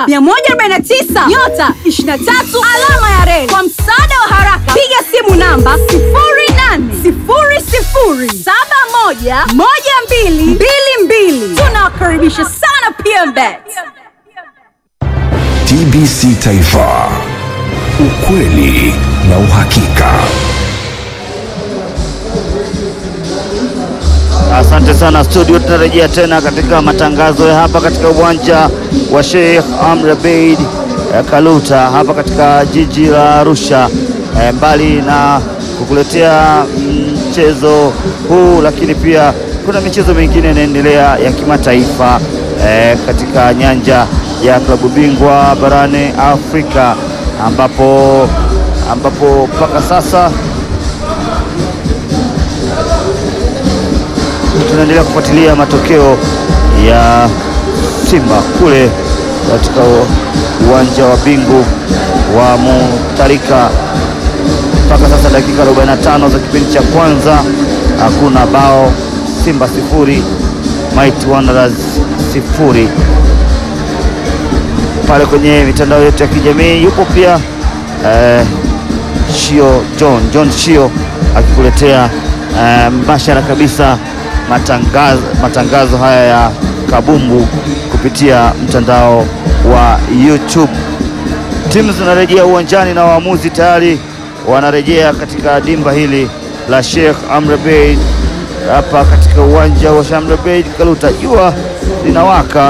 149 nyota 23 alama ya reli. Kwa msaada wa haraka, piga simu namba 0800711222. Tunawakaribisha sana PMBet. TBC Taifa, ukweli na uhakika. Asante sana studio, tunarejea tena katika matangazo ya hapa katika uwanja wa Sheikh Amri Abeid eh, Kaluta hapa katika jiji la Arusha. Eh, mbali na kukuletea mchezo huu, lakini pia kuna michezo mingine inaendelea ya kimataifa eh, katika nyanja ya klabu bingwa barani Afrika ambapo ambapo mpaka sasa tunaendelea kufuatilia matokeo ya Simba kule katika uwanja wa Bingu wa Mutarika. Mpaka sasa dakika 45 za kipindi cha kwanza, hakuna bao, Simba sifuri, Mighty Wanderers sifuri. Pale kwenye mitandao yetu ya kijamii yupo pia eh, Shio John John Shio akikuletea eh, mbashara kabisa matangazo, matangazo haya ya kabumbu kupitia mtandao wa YouTube. Timu zinarejea uwanjani na waamuzi tayari wanarejea katika dimba hili la Sheikh Amri Abeid hapa katika uwanja wa Sheikh Amri Abeid Kaluta. Jua linawaka,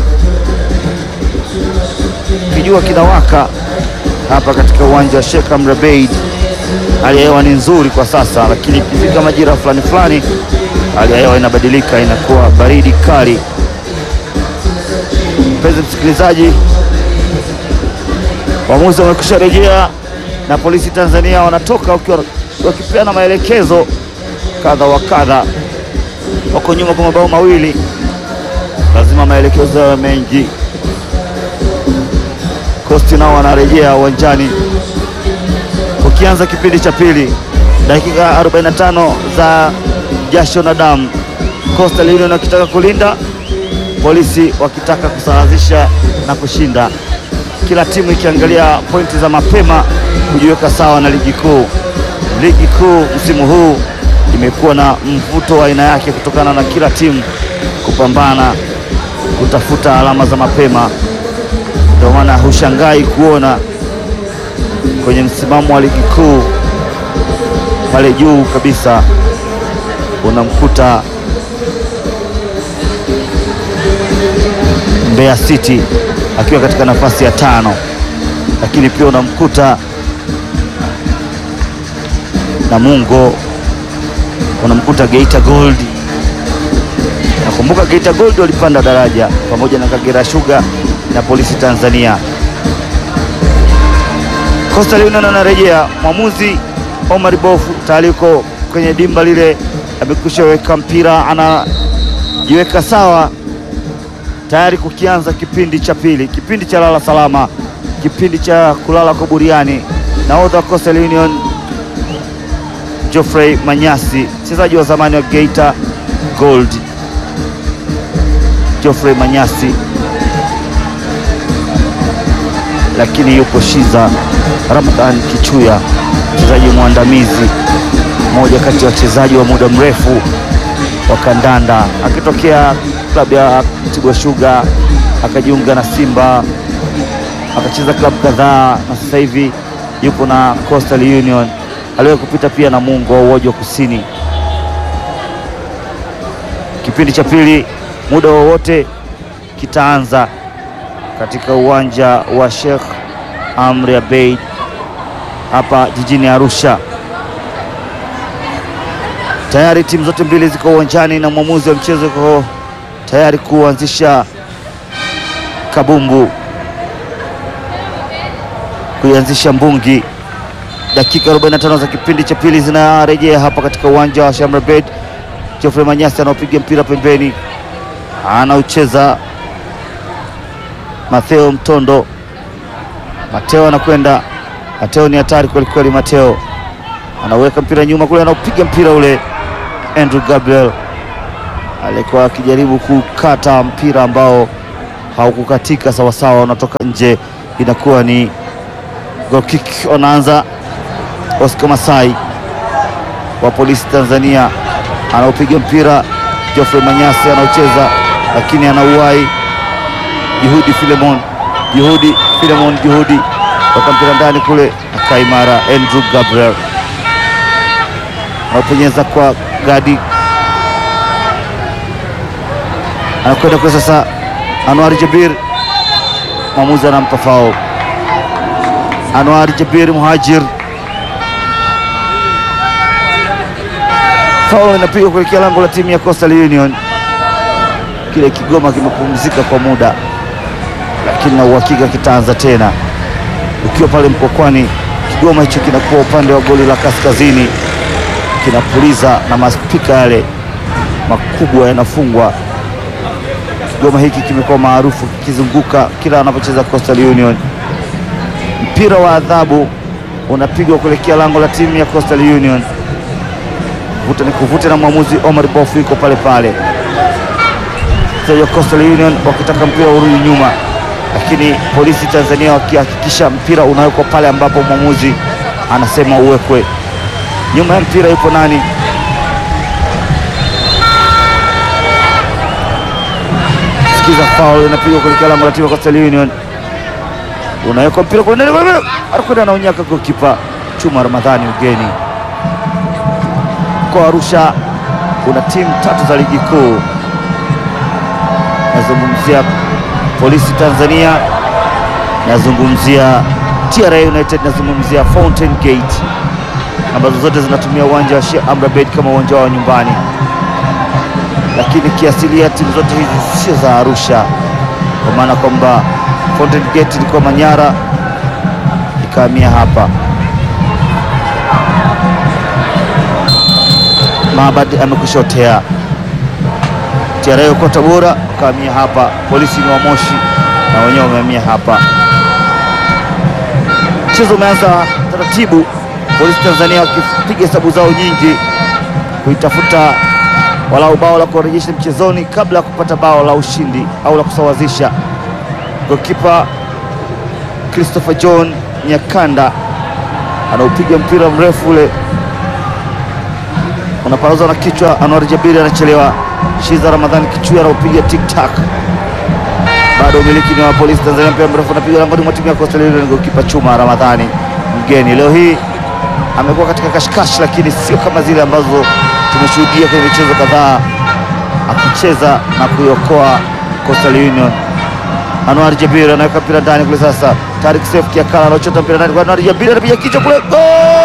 kijua kinawaka hapa katika uwanja wa Sheikh Amri Abeid. Hali ya hewa ni nzuri kwa sasa, lakini ikifika majira fulani fulani hali ya hewa inabadilika, inakuwa baridi kali. Mpenzi msikilizaji, waamuzi wamekwisha rejea na polisi Tanzania wanatoka wakiwa wakipeana maelekezo kadha wa kadha. Wako nyuma kwa mabao mawili, lazima maelekezo yawe mengi. Kosti nao wanarejea uwanjani ukianza kipindi cha pili, dakika 45 za jasho na damu, Coastal Union wakitaka kulinda, polisi wakitaka kusawazisha na kushinda, kila timu ikiangalia pointi za mapema kujiweka sawa na ligi kuu. Ligi kuu msimu huu imekuwa na mvuto wa aina yake kutokana na kila timu kupambana kutafuta alama za mapema, ndio maana hushangai kuona kwenye msimamo wa ligi kuu pale juu kabisa unamkuta Mbeya City akiwa katika nafasi ya tano, lakini pia unamkuta Namungo, unamkuta Geita Gold. Nakumbuka Geita Gold walipanda daraja pamoja na Kagera Sugar na Polisi Tanzania. Coastal Union anarejea, mwamuzi Omar Bofu tayari yuko kwenye dimba lile, amekwisha weka mpira, anajiweka sawa tayari kukianza kipindi cha pili, kipindi cha lala salama, kipindi cha kulala kwa buriani. Nahodha wa Coastal Union Geoffrey Manyasi, mchezaji wa zamani wa Geita Gold. Geoffrey Manyasi, lakini yupo Shiza Ramadhan Kichuya, mchezaji mwandamizi, mmoja kati ya wachezaji wa muda mrefu wa kandanda, akitokea klabu ya Mtibwa Sugar akajiunga na Simba akacheza klabu kadhaa na sasa hivi yupo na Coastal Union. Aliwahi kupita pia na Mungo wa Uojo Kusini. Kipindi cha pili muda wowote kitaanza katika uwanja wa Sheikh Amri Abeid hapa jijini Arusha. Tayari timu zote mbili ziko uwanjani na mwamuzi wa mchezo yuko tayari kuanzisha kabumbu, kuianzisha mbungi. Dakika 45 za kipindi cha pili zinarejea hapa katika uwanja wa Sheikh Amri Abeid. Geoffrey Manyasi anaopiga mpira pembeni, anaucheza Matheo Mtondo. Mateo anakwenda, Mateo ni hatari kweli kweli. Mateo anaweka mpira nyuma kule, anaupiga mpira ule. Andrew Gabriel alikuwa akijaribu kukata mpira ambao haukukatika sawasawa, unatoka nje, inakuwa ni goal kick. Wanaanza Oscar Masai wa polisi Tanzania, anaopiga mpira Geoffrey Manyasi anaocheza, lakini anauwai Juhudi Filemon, Juhudi Filemon, Juhudi toka mpira ndani kule, akaimara Andrew Gabriel anaopenyeza kwa Gadi, anakwenda kule sasa, Anwar Jabir, mwamuzi anampa foul. Anwar Jabir Muhajir, foul inapigwa kuelekea lango la timu ya Coastal Union. Kile Kigoma kimepumzika kwa muda, lakini na uhakika kitaanza tena. Ukiwa pale Mkokwani, Kigoma hicho kinakuwa upande wa goli la kaskazini, kinapuliza na maspika yale makubwa yanafungwa. Kigoma hiki kimekuwa maarufu kikizunguka kila anapocheza Coastal Union. Mpira wa adhabu unapigwa kuelekea lango la timu ya Coastal Union, vuta ni kuvute, na mwamuzi Omar Bofu yuko pale pale. Wachezaji wa Coastal Union wakitaka mpira urudi nyuma, lakini polisi Tanzania wakihakikisha mpira unawekwa pale ambapo mwamuzi anasema uwekwe. Nyuma ya mpira yupo nani? Sikiza, foul inapigwa kuelekea lango la timu ya Coastal Union, unawekwa mpira kwa ndani, anakwenda anaonyaka goalkeeper Chuma Ramadhani ugeni kwa Arusha. Una timu tatu za ligi kuu nazungumzia polisi Tanzania, nazungumzia TRA United, nazungumzia Fountain Gate ambazo zote zinatumia uwanja wa Sheikh Amri Abeid kama uwanja wao nyumbani, lakini kiasilia timu zote hizi sio za Arusha, kwa maana kwamba Fountain Gate ilikuwa Manyara ikahamia hapa. Maabad amekushotea TRA yuko Tabora wakahamia hapa. Polisi ni wa Moshi na wenyewe wamehamia hapa. Mchezo umeanza taratibu, polisi Tanzania wakipiga hesabu zao nyingi kuitafuta walau bao la kurejesha mchezoni kabla ya kupata bao la ushindi au la kusawazisha. Gokipa Christopher John Nyakanda anaupiga mpira mrefu ule unaparuza na kichwa. Anwar Jabiri anachelewa. Shiza Ramadhani Kichui anaupiga tik tak, bado umiliki ni wa polisi Tanzania. Mpira mrefu unapiga langoni mwa timu ya Coastal Union. Gokipa Chuma Ramadhani mgeni leo hii amekuwa katika kashikashi, lakini sio kama zile ambazo tumeshuhudia kwenye michezo kadhaa, akicheza na kuiokoa Coastal Union. Anwar Jabir anaweka mpira ndani kule. Sasa Tarik Seif Kiakala anachota mpira ndani kwa Anwar Jabir, anapiga kichwa kule, gol!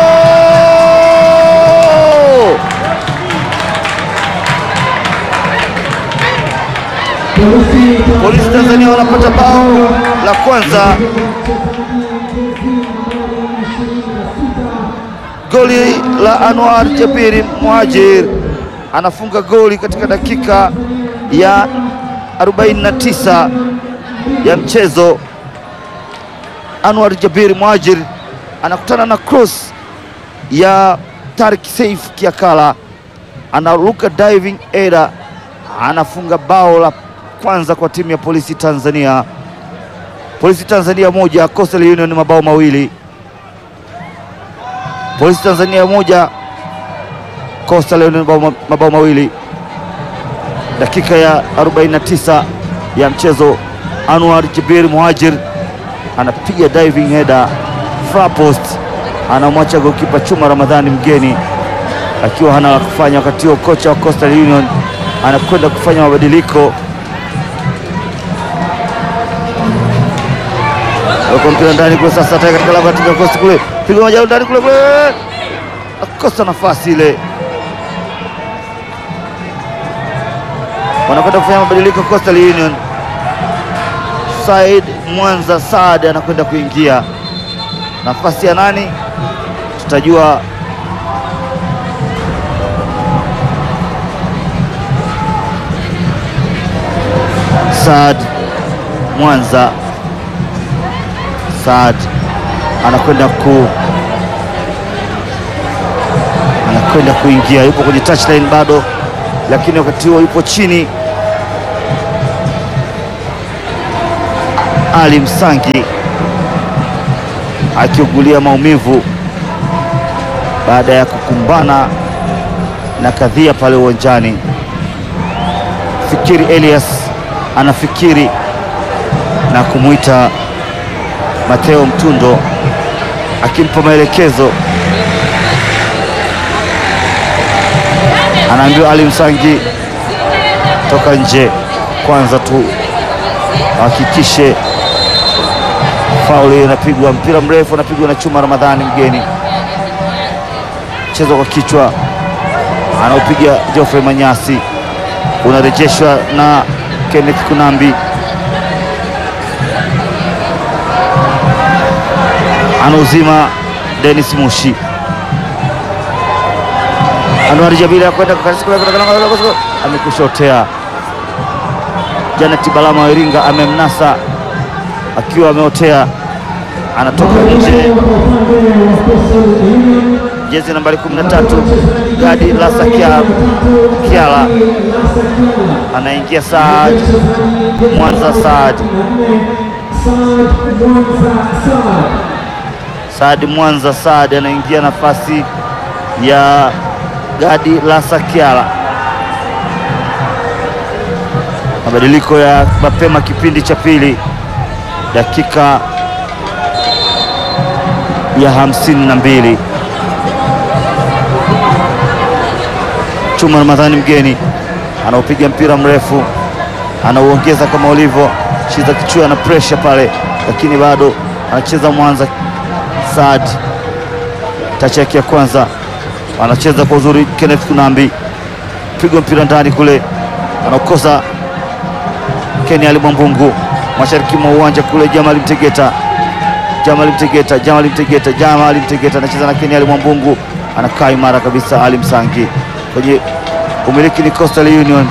Polisi Tanzania wanapata bao la kwanza. Goli la Anwar Jabiri Muhajir anafunga goli katika dakika ya 49 ya mchezo. Anwar Jabiri Muhajir anakutana na cross ya Tarik Seif Kiakala, anaruka diving era, anafunga bao la kwanza kwa timu ya polisi Tanzania. Polisi Tanzania moja, Coastal Union mabao mawili. Polisi Tanzania moja, Coastal Union mabao, mabao mawili. Dakika ya 49 ya mchezo, Anwar Jabir Muhajir anapiga diving header far post, anamwacha gokipa Chuma Ramadhani mgeni akiwa hana la kufanya. Wakati huo kocha wa Coastal Union anakwenda kufanya mabadiliko Weka mpira ndani kule sasa, tayari katika lango la timu ya Coastal kule, piga majalo ndani kule kule, akosa nafasi ile. Wanakwenda kufanya mabadiliko Coastal Union. Said Mwanza Saad anakwenda kuingia, nafasi ya nani tutajua Saad Mwanza Saad anakwenda ku anakwenda kuingia, yupo kwenye touchline bado, lakini wakati huo yupo chini. Ali Msangi akiugulia maumivu baada ya kukumbana na kadhia pale uwanjani. Fikiri Elias anafikiri na kumwita Mateo Mtundo akimpa maelekezo, anaambiwa Ali Msangi, toka nje kwanza tu hakikishe fauli inapigwa, mpira mrefu unapigwa na Chuma Ramadhani mgeni, mchezo kwa kichwa anaopiga Geoffrey Manyasi unarejeshwa na Kenneth Kunambi, anauzima Dennis Mushi, Anwar Jabila kwenda amekushotea. Janet Balama wa Iringa amemnasa akiwa ameotea, anatoka nje jezi nambari 13 Gadi Lasa Kiala anaingia Saad Mwanza. Saad Saad Mwanza Saad anaingia nafasi ya Gadi Lasa Kiala. Mabadiliko ya mapema kipindi cha pili, dakika ya hamsini na mbili. Chuma Ramadhani mgeni anaopiga mpira mrefu anauongeza kama ulivyo Shiza Kichua na pressure pale, lakini bado anacheza Mwanza. Saad tachi yake ya kwanza anacheza kwa uzuri. Kenneth Kunambi pigwa mpira ndani kule, anaokosa Keni Ali Mwambungu mashariki mwa uwanja kule. Jamali Mtegeta, Jamali Mtegeta, Jamali Mtegeta, Jamali Mtegeta anacheza na Keni Ali Mwambungu, anakaa imara kabisa. Ali Msangi kwenye umiliki ni Coastal Union.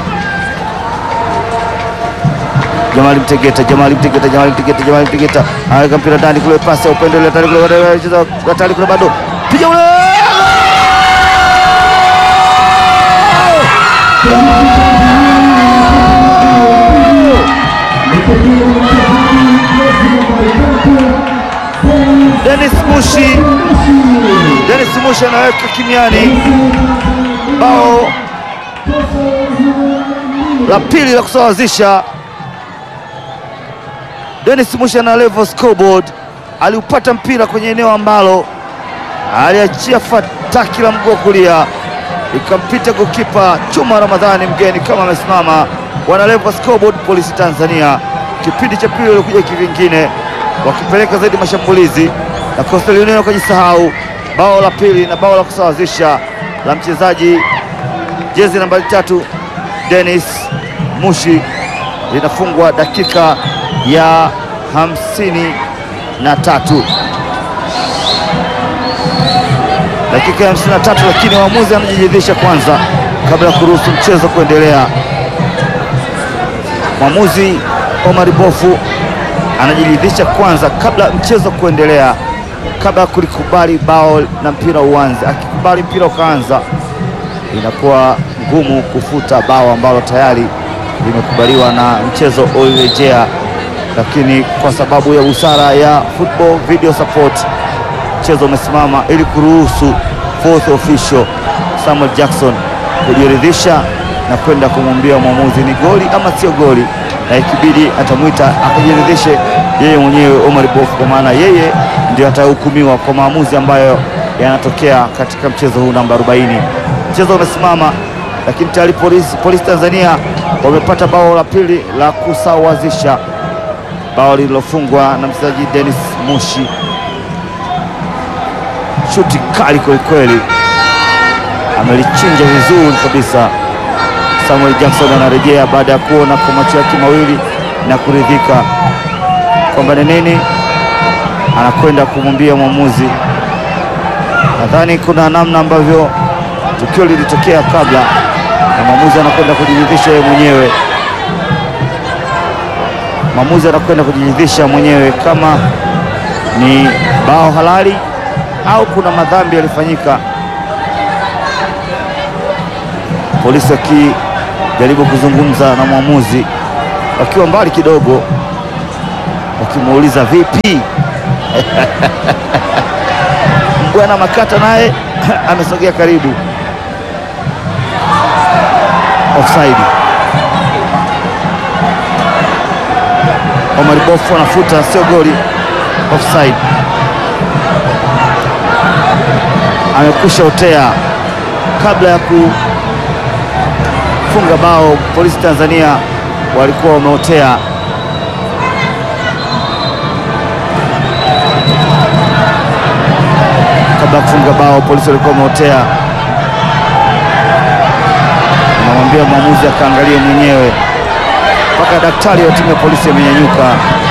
Jamali Mtegeta, Jamali Mtegeta, Jamali Mtegeta, Jamali Mtegeta anaweka mpira ndani kule, pasi ya upendo ile hatari kule, anacheza hatari kule, bado piga ule Dennis Mushi, Dennis Mushi anaweka kimiani bao la pili la kusawazisha. Dennis Mushi ana level scoreboard, aliupata mpira kwenye eneo ambalo aliachia fataki la mguu kulia ikampita gokipa Chuma Ramadhani mgeni kama amesimama. Wana level scoreboard Polisi Tanzania, kipindi cha pili walikuja kivingine wakipeleka zaidi mashambulizi na Coastal Union wakajisahau. Bao la pili na bao la kusawazisha la mchezaji jezi nambari tatu Dennis Mushi linafungwa dakika ya hamsini na tatu dakika ya hamsini na tatu lakini waamuzi anajiridhisha kwanza kabla ya kuruhusu mchezo kuendelea. Mwamuzi Omar Bofu anajiridhisha kwanza kabla mchezo kuendelea, kabla ya kulikubali bao na mpira uanze. Akikubali mpira ukaanza, inakuwa ngumu kufuta bao ambalo tayari limekubaliwa na mchezo ulirejea, lakini kwa sababu ya busara ya football video support mchezo umesimama ili kuruhusu fourth official Samuel Jackson kujiridhisha na kwenda kumwambia mwamuzi ni goli ama sio goli, na ikibidi atamwita akajiridhishe yeye mwenyewe Omar Bofu, kwa maana yeye ndio atahukumiwa kwa maamuzi ambayo yanatokea katika mchezo huu namba 40. Mchezo umesimama, lakini tayari polisi, polisi Tanzania wamepata bao la pili la kusawazisha, bao lililofungwa na mchezaji Dennis Mushi shuti kali kwelikweli, amelichinja vizuri kabisa. Samuel Jackson anarejea baada ya kuona kwa macho yake mawili na kuridhika kwamba ni nini, anakwenda kumwambia mwamuzi. Nadhani kuna namna ambavyo tukio lilitokea kabla, na mwamuzi anakwenda kujiridhisha yeye mwenyewe. Mwamuzi anakwenda kujiridhisha mwenyewe kama ni bao halali au kuna madhambi yalifanyika. Polisi wakijaribu kuzungumza na mwamuzi wakiwa mbali kidogo. wakimuuliza vipi. Mbwana Makata naye amesogea karibu. Offside. Omar Bofu anafuta, sio goli. Offside. Amekwisha otea kabla ya kufunga bao. Polisi Tanzania walikuwa wameotea. Kabla ya kufunga bao, polisi walikuwa wameotea. Anamwambia mwamuzi akaangalie mwenyewe, mpaka daktari wa timu ya polisi amenyanyuka.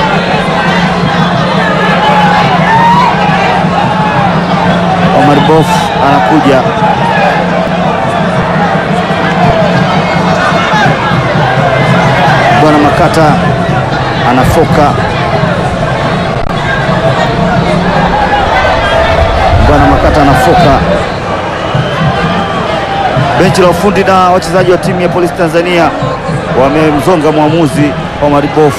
Omar Bof anakuja Bwana Makata anafoka. Bwana Makata anafoka. Benchi la ufundi na wachezaji wa timu ya Polisi Tanzania wamemzonga mwamuzi Omar Bof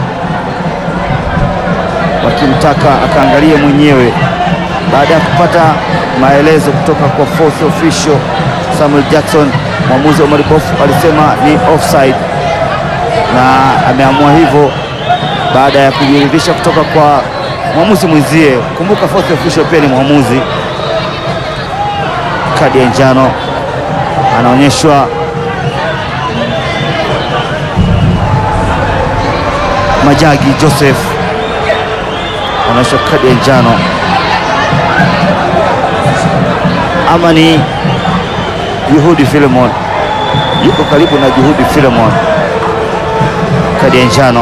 wakimtaka akaangalie mwenyewe baada ya kupata maelezo kutoka kwa fourth official Samuel Jackson. Mwamuzi Omar Bof alisema ni offside na ameamua hivyo baada ya kujiridhisha kutoka kwa mwamuzi mwenzie. Kumbuka fourth official pia ni mwamuzi. Kadi ya njano anaonyeshwa Majagi Joseph, anaonyeshwa kadi ya njano ama ni Juhudi Filemon, yuko karibu na Juhudi Filemon kadi ya njano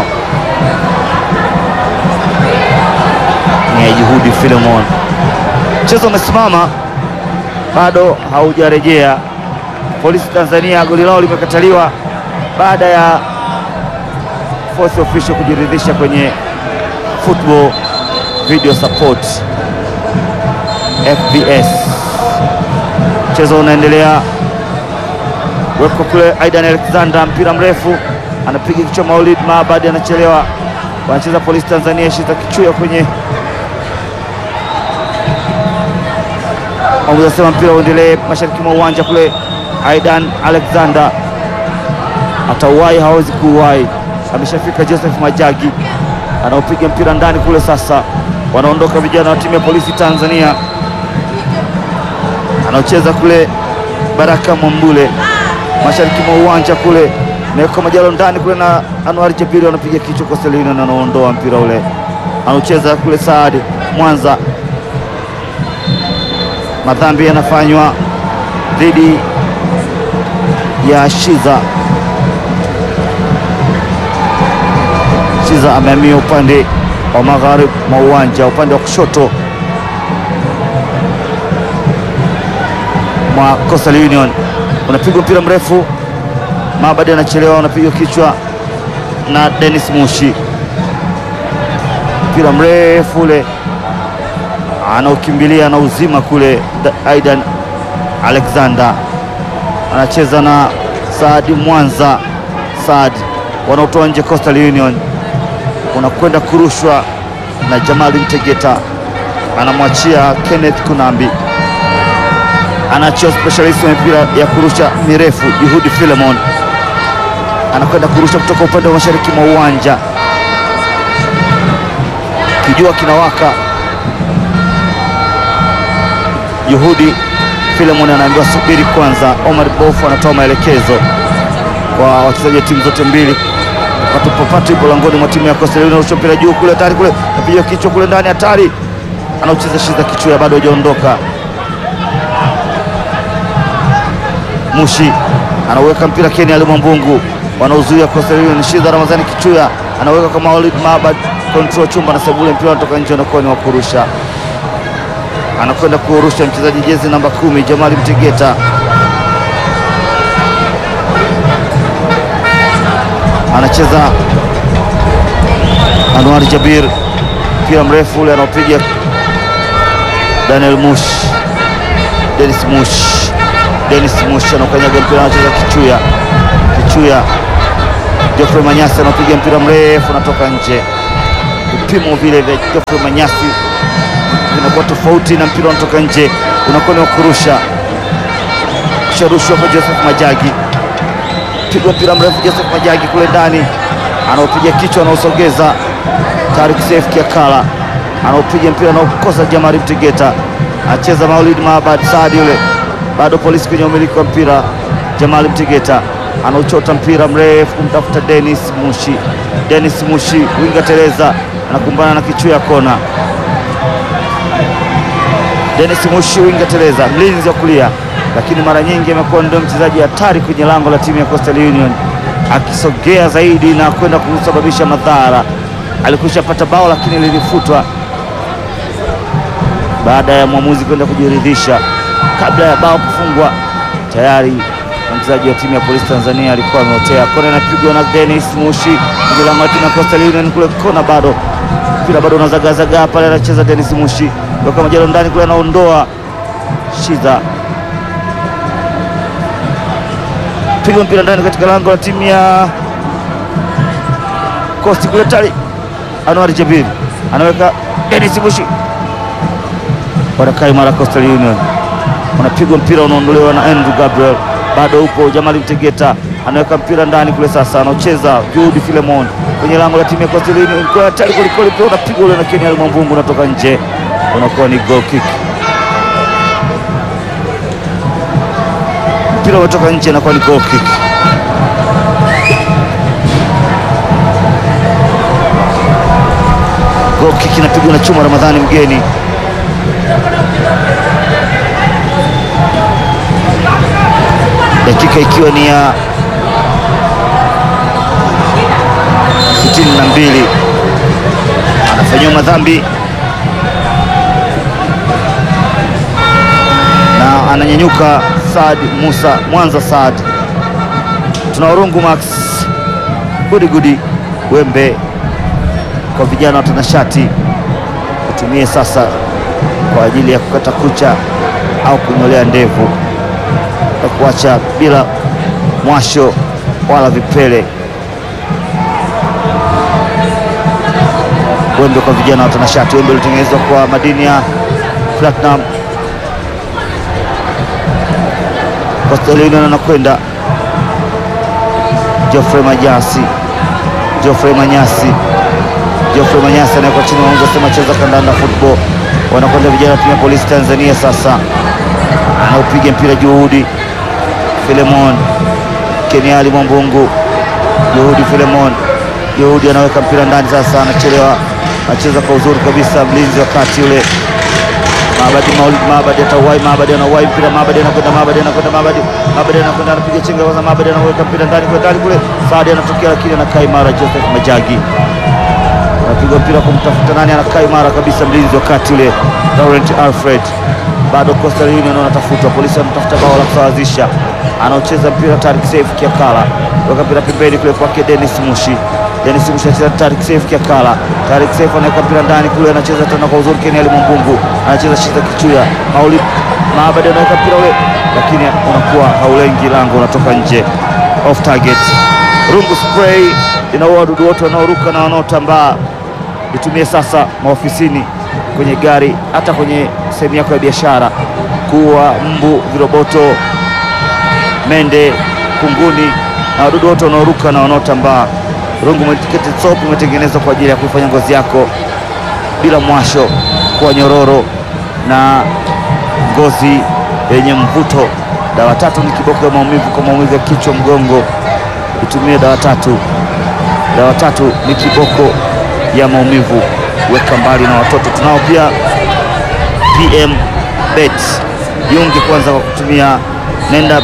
ni ya Juhudi Filemon. Mchezo umesimama bado haujarejea. Polisi Tanzania goli lao limekataliwa baada ya fourth official kujiridhisha kwenye football video support FBS. Mchezo unaendelea, weko kule Aidan Alexander, mpira mrefu anapiga kichwa. Maulid Maabadi anachelewa, wanacheza Polisi Tanzania shita kichwa kwenye mwamuzi anasema mpira uendelee mashariki mwa uwanja kule. Aidan Alexander atauwai, hawezi kuuwai, ameshafika. Joseph Majagi anaopiga mpira ndani kule. Sasa wanaondoka vijana wa timu ya Polisi Tanzania, anaocheza kule Baraka Mwambule mashariki mwa uwanja kule naweka Majalo ndani kule na Anwar Jabiri anapiga kichwa kwa Selina na anaondoa mpira ule, anaucheza kule Saadi Mwanza. Madhambi yanafanywa dhidi ya Shiza. Shiza amehamia upande wa magharibi mwa uwanja, upande wa kushoto mwa Coastal Union. Unapigwa mpira mrefu Maabadi anachelewa, unapigwa kichwa na Dennis Mushi. Mpira mrefu ule anaukimbilia na uzima kule. Aidan Alexander anacheza na Saadi Mwanza. Saadi wanaotoa nje Coastal Union, unakwenda kurushwa na Jamali Mtegeta, anamwachia Kenneth Kunambi, anachia specialist wa mipira ya kurusha mirefu Juhudi Filemon anakwenda kurusha kutoka upande wa mashariki mwa uwanja, kijua kinawaka. Juhudi Filemon anaambiwa subiri kwanza. Omar Bofu anatoa maelekezo kwa wachezaji wa timu zote mbili. Patupopatu ipo langoni mwa timu ya Coastal Union, anarusha mpira juu kule, hatari kule, napiga kichwa kule ndani, hatari, anaucheza Shiza kichwa, bado hajaondoka. Mushi anaweka mpira Keni Ali Mwambungu wanaozuia Coastal Union. Shiza Ramadhani Kichuya anaweka kwa Maulid Maabad, control chumba na Sebule, mpira unatoka nje, unakuwa ni wa kurusha. Anakwenda kurusha mchezaji jezi namba kumi Jamali Mtegeta, anacheza Anwar Jabir, mpira mrefu ule anaopiga Daniel Mush, Dennis Mush, Dennis Mush anakanyaga mpira, anacheza Kichuya Kichuya Geoffrey Manyasi anapiga mpira mrefu unatoka nje. vipimo vile vya Geoffrey Manyasi vinakuwa tofauti na mpira unatoka nje, unakuwa ni wa kurusha kusharushwa kwa Joseph Majagi, pigwa mpira mrefu Joseph Majagi kule ndani, anaopiga kichwa, anaosogeza Tarik Seif Kiakala, anaopiga mpira anaokosa Jamari Mtegeta, acheza Maulid Maabad Saadi yule, bado polisi kwenye umiliki wa mpira. Jamali Mtegeta anauchota mpira mrefu kumtafuta Dennis Mushi. Dennis Mushi winga Tereza anakumbana na kichwa ya kona. Dennis Mushi winga Tereza, mlinzi wa kulia, lakini mara nyingi amekuwa ndio mchezaji hatari kwenye lango la timu ya Coastal Union, akisogea zaidi na kwenda kusababisha madhara. Alikwisha pata bao lakini lilifutwa baada ya mwamuzi kwenda kujiridhisha. Kabla ya bao kufungwa, tayari mchezaji wa timu ya Polisi Tanzania alikuwa ameotea. Kona inapigwa na Dennis Mushi kwenye lango la timu ya Coastal Union kule kona, bado mpira bado unazagazagaa pale, anacheza Dennis Mushi weka majalo ndani kule, anaondoa Shiza, piga mpira ndani katika lango la timu ya Coast kule, tali Anwar Jabir anaweka Dennis Mushi, wanakaa imara Coastal Union, unapigwa mpira unaondolewa na Andrew Gabriel, bado upo Jamali Mtegeta anaweka mpira ndani kule, sasa anaocheza Jude Filemon kwenye lango la timu ya Coastal Union, kwa hatari kwelikweli, mpira unapigwa ule na Kenya Mwambungu unatoka nje, unakuwa ni goal kick. Mpira umetoka nje, inakuwa ni goal kick. Goal kick inapigwa na Chuma Ramadhani mgeni dakika ikiwa ni ya sitini na mbili anafanyiwa madhambi na ananyanyuka Saad Musa Mwanza. Saad tuna Urungu Max gudi gudi wembe kwa vijana watanashati, utumie sasa kwa ajili ya kukata kucha au kunyolea ndevu na kuacha bila mwasho wala vipele. Wembe kwa vijana watanashati, wembe ulitengenezwa kwa madini ya platinum. Coastal Union anakwenda Geoffrey Majasi, Geoffrey Manyasi, Geoffrey Manyasi anawekwa chini, wanaanza sema cheza kandanda football, wanakwenda vijana timu ya Polisi Tanzania. Sasa anaupiga mpira Juhudi Filemon Keniali Mwambungu, Juhudi Filemon, Juhudi anaweka mpira ndani, sasa anachelewa, anacheza kwa uzuri kabisa, mlinzi wa kati yule Maabadi Maulid Maabadi atauwai, Maabadi anauwai mpira, Maabadi anakwenda, Maabadi anakwenda, Maabadi Maabadi anakwenda, anapiga chenga kwanza, Maabadi anaweka mpira ndani kwa ndani kule, Saadi anatokea lakini anakaa imara, Joseph Majagi anapiga mpira kumtafuta nani, anakaa imara kabisa, mlinzi wa kati yule Laurent Alfred. Bado Coastal Union wanatafutwa, polisi wanatafuta bao la kusawazisha, anaocheza mpira Tarik Seif Kiakala, weka mpira pembeni kule kwake Dennis Mushi Dennis Mushi anacheza Tarik Seif Kiakala. Tarik Seif anaweka mpira ndani kule, anacheza tena kwa uzuri. Keniali Mwambungu anacheza Shiza Kichuya. Maulid Maabadi anaweka mpira ule, lakini unakuwa haulengi lango, unatoka nje, off target. Rungu spray inaua wadudu wote wanaoruka na wanaotambaa. Itumie sasa maofisini, kwenye gari, hata kwenye sehemu yako ya biashara, kuua mbu, viroboto, mende, kunguni na wadudu wote wanaoruka na wanaotambaa. Rungu Medicated Soap imetengenezwa kwa ajili ya kuifanya ngozi yako bila mwasho kuwa nyororo na ngozi yenye mvuto. Dawa tatu ni kiboko ya maumivu kwa maumivu ya kichwa, mgongo. Itumie dawa tatu. Dawa tatu ni kiboko ya maumivu, weka mbali na watoto. Tunao pia PM Bet, jiunge kwanza kwa kutumia, nenda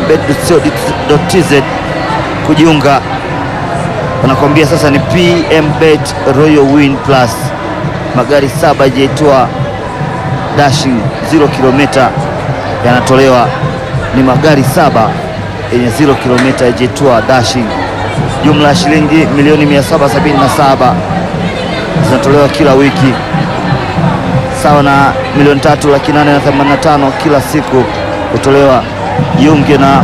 pmbet.co.tz kujiunga wanakwambia sasa ni PMBet Royal Win Plus, magari saba yajaitwa dashing 0 kilomita yanatolewa. Ni magari saba yenye 0 kilomita yajaitwa dashing, jumla ya shilingi milioni 777 zinatolewa kila wiki, sawa na milioni tatu laki nane na themanini na tano kila siku kutolewa. Jiunge na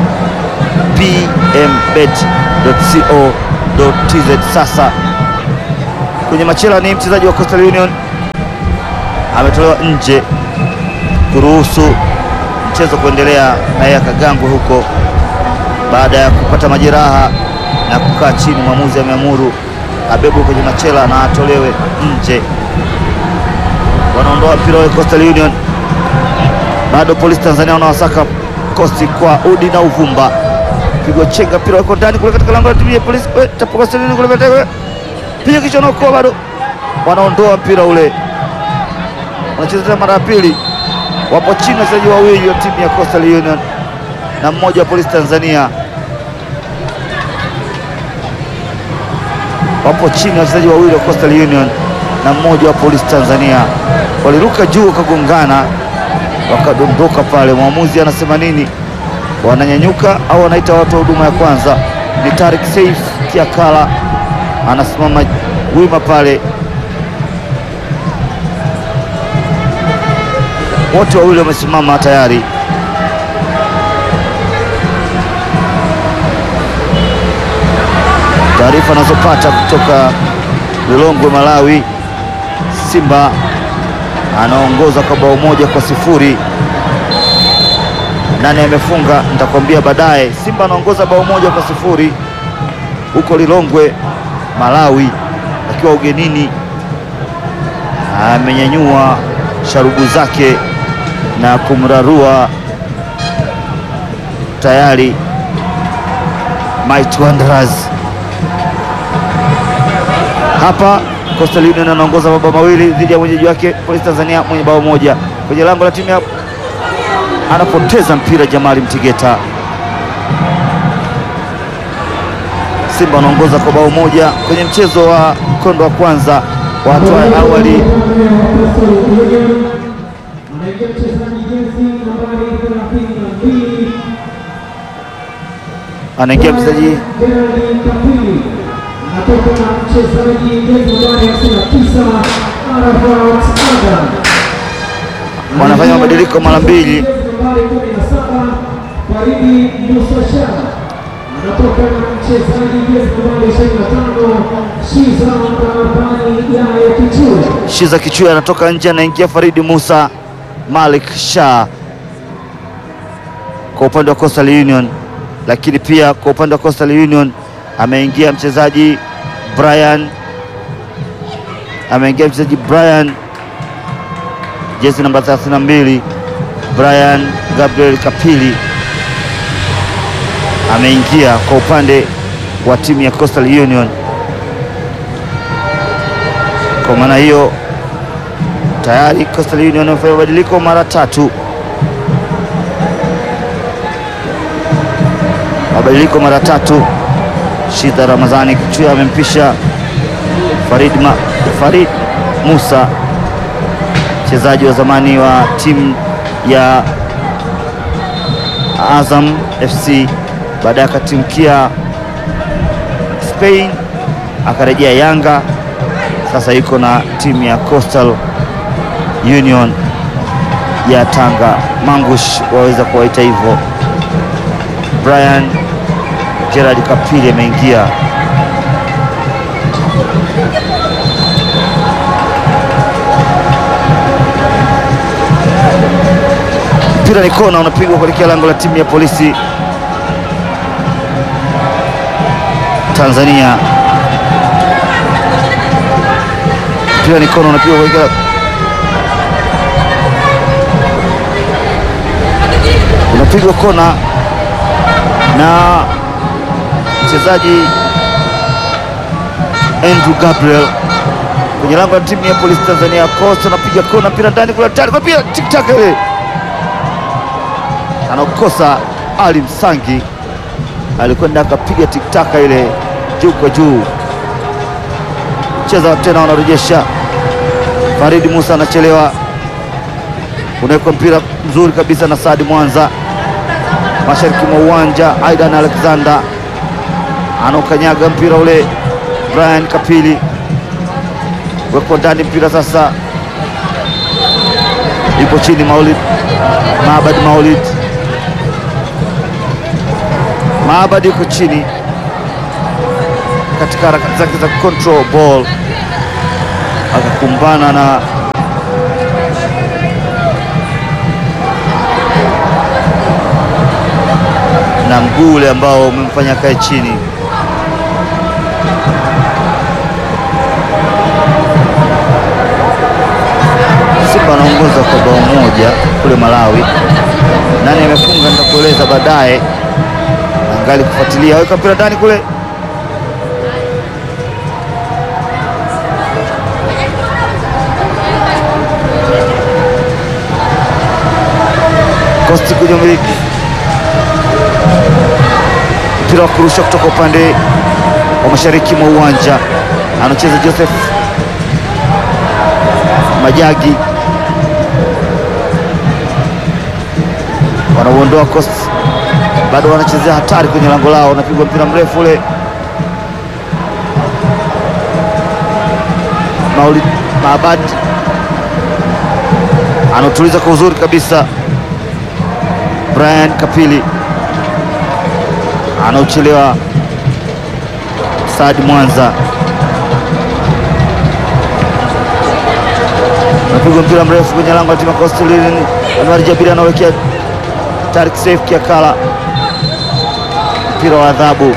pmbet.co tz sasa kwenye machela ni mchezaji wa Coastal Union ametolewa nje kuruhusu mchezo kuendelea, naye akagangwe huko baada ya kupata majeraha na kukaa chini. Mwamuzi ameamuru abebwe kwenye machela na atolewe nje. Wanaondoa mpira wa Coastal Union, bado polisi Tanzania wanawasaka kosti kwa udi na uvumba. Pigwa chenga, mpira wako ndani kule katika lango la timu ya polisi eh, tapo Coastal Union kule mbele, piga kichwa na ukoa, bado wanaondoa mpira ule, wanacheza tena mara ya pili. Wapo chini wachezaji wawili wa timu ya Coastal Union na mmoja wa polisi Tanzania wapo chini wachezaji wawili wa Coastal Union na mmoja wa polisi Tanzania. Waliruka juu wakagongana, wakadondoka pale. Mwamuzi anasema nini? Wananyanyuka au wanaita watu wa huduma ya kwanza? Ni Tarik Saif Kiakala anasimama wima pale, wote wawili wamesimama tayari. Taarifa anazopata kutoka Lilongwe, Malawi, Simba anaongoza kwa bao moja kwa sifuri. Nani amefunga nitakwambia baadaye. Simba anaongoza bao moja kwa sifuri huko Lilongwe, Malawi, akiwa ugenini. Amenyanyua sharubu zake na kumrarua tayari Might Wanderers hapa Coastal Union anaongoza mabao mawili dhidi ya mwenyeji wake Polisi Tanzania mwenye bao moja kwenye lango la timu ya anapoteza mpira Jamali Mtigeta. Simba anaongoza kwa bao moja kwenye mchezo wa mkondo wa kwanza wa hatua ya awali. Anaingia mchezaji jezi nambari 32 Anaingia mchezaji Gerald Kapili, anatoka na mchezaji jezi nambari 59 Arafat Adam. wanafanya mabadiliko mara mbili. Jezi nambari 17 Faridi Musa Shah anatoka na mchezaji jezi nambari 25 Shiza Ramadhani Yahya Kichua. Shiza Kichui anatoka nje, anaingia Faridi Musa Malik Shah kwa upande wa Coastal Union, lakini pia kwa upande wa Coastal Union ameingia mchezaji Brian, ameingia mchezaji Brian jezi namba 32 Brian Gabriel Kapili ameingia kwa upande wa timu ya Coastal Union. Kwa maana hiyo tayari Coastal Union wamefanya mabadiliko mara tatu, mabadiliko mara tatu. Shida Ramadhani Kichua amempisha Farid, Ma, Farid Musa mchezaji wa zamani wa timu ya Azam FC, baadaye akatimkia Spain akarejea Yanga sasa yuko na timu ya Coastal Union ya Tanga. Mangush waweza kuwaita hivyo. Brian Gerard Kapili ameingia. Mpira ni kona, unapigwa kuelekea lango la timu ya polisi Tanzania. mpira ni kona unapigwa kuelekea unapigwa kona na mchezaji Andrew Gabriel kwenye lango la timu ya polisi Tanzania. Costa anapiga kona, mpira ndani kule, tayari kwa mpira tiktak ile anakosa. Ali Msangi alikwenda akapiga tiktaka ile juu kwa juu cheza tena, wanarejesha. Faridi Musa anachelewa, unawekwa mpira mzuri kabisa na Saadi Mwanza, mashariki mwa uwanja. Aidan Alexander anaokanyaga mpira ule, Brian Kapili wekwa ndani mpira sasa, ipo chini. Maulid Maabad, Maulid Maabad yuko chini katika harakati zake za control ball akakumbana na na mguu ule ambao umemfanya kae chini. Simba anaongoza kwa bao moja kule Malawi. Nani amefunga nitakueleza baadaye. Angali kufuatilia, weka mpira ndani kule. Kosti kuja miliki mpira wa kurusha kutoka upande wa mashariki mwa uwanja, anacheza Joseph Majagi, wanauondoa Coast, bado wanachezea hatari kwenye lango lao, unapigwa mpira mrefu ule. Maulid Maabad anautuliza kwa uzuri kabisa. Brian Kapili anauchelewa. Saad Mwanza anapigwa mpira mrefu kwenye lango la timu ya Coastal Union. Anwar Jabiri anawekea Tarik Saif Kiakala mpira wa adhabu.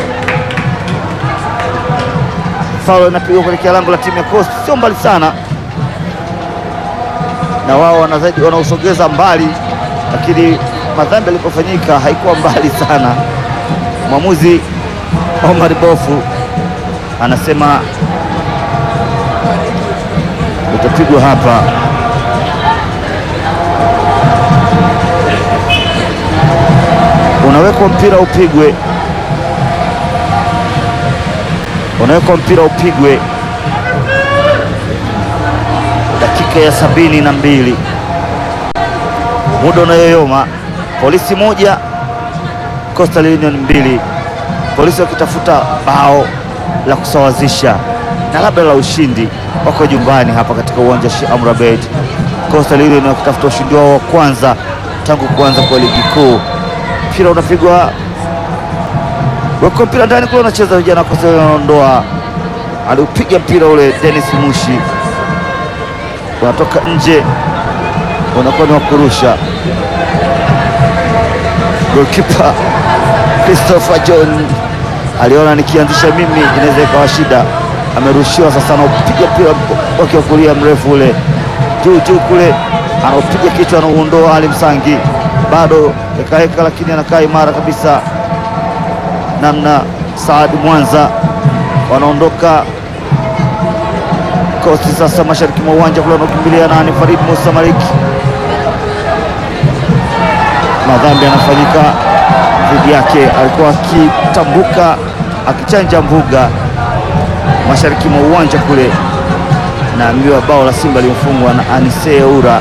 Faulo inapigwa kuelekea lango la timu ya Coast, sio mbali sana na wao wanazidi wanausogeza mbali, lakini madhambi yalipofanyika haikuwa mbali sana. Mwamuzi Omar Bofu anasema utapigwa hapa. Unawekwa mpira upigwe, unawekwa mpira upigwe dakika ya sabini na mbili muda unayoyoma. Polisi moja Coastal Union mbili, polisi wakitafuta bao la kusawazisha na labda la ushindi. Wako nyumbani hapa katika uwanja Sheikh Amri Abeid. Coastal Union wakitafuta ushindi wao wa kwanza tangu kuanza kwa ligi kuu. Mpira unapigwa weko, mpira ndani kule, unacheza vijana wa Coastal Union wanaondoa, aliupiga mpira ule Dennis Mushi, unatoka nje, unakuwa ni wa kurusha Golkipa Christopher John aliona nikianzisha mimi inaweza ikawa shida, amerushiwa sasa, anaupiga mpira wake wa kulia mrefu ule juu juu kule, anaupiga kichwa, anauondoa Ali Msangi, bado ekaeka, lakini anakaa imara kabisa, namna Saad Mwanza wanaondoka Kosti sasa mashariki mwa uwanja kule, wanaokimbilia nani? Farid Musa Maliki madhambi yanafanyika dhidi yake. Alikuwa akitambuka akichanja mbuga mashariki mwa uwanja kule, naambiwa bao la Simba limefungwa na Anise Ura.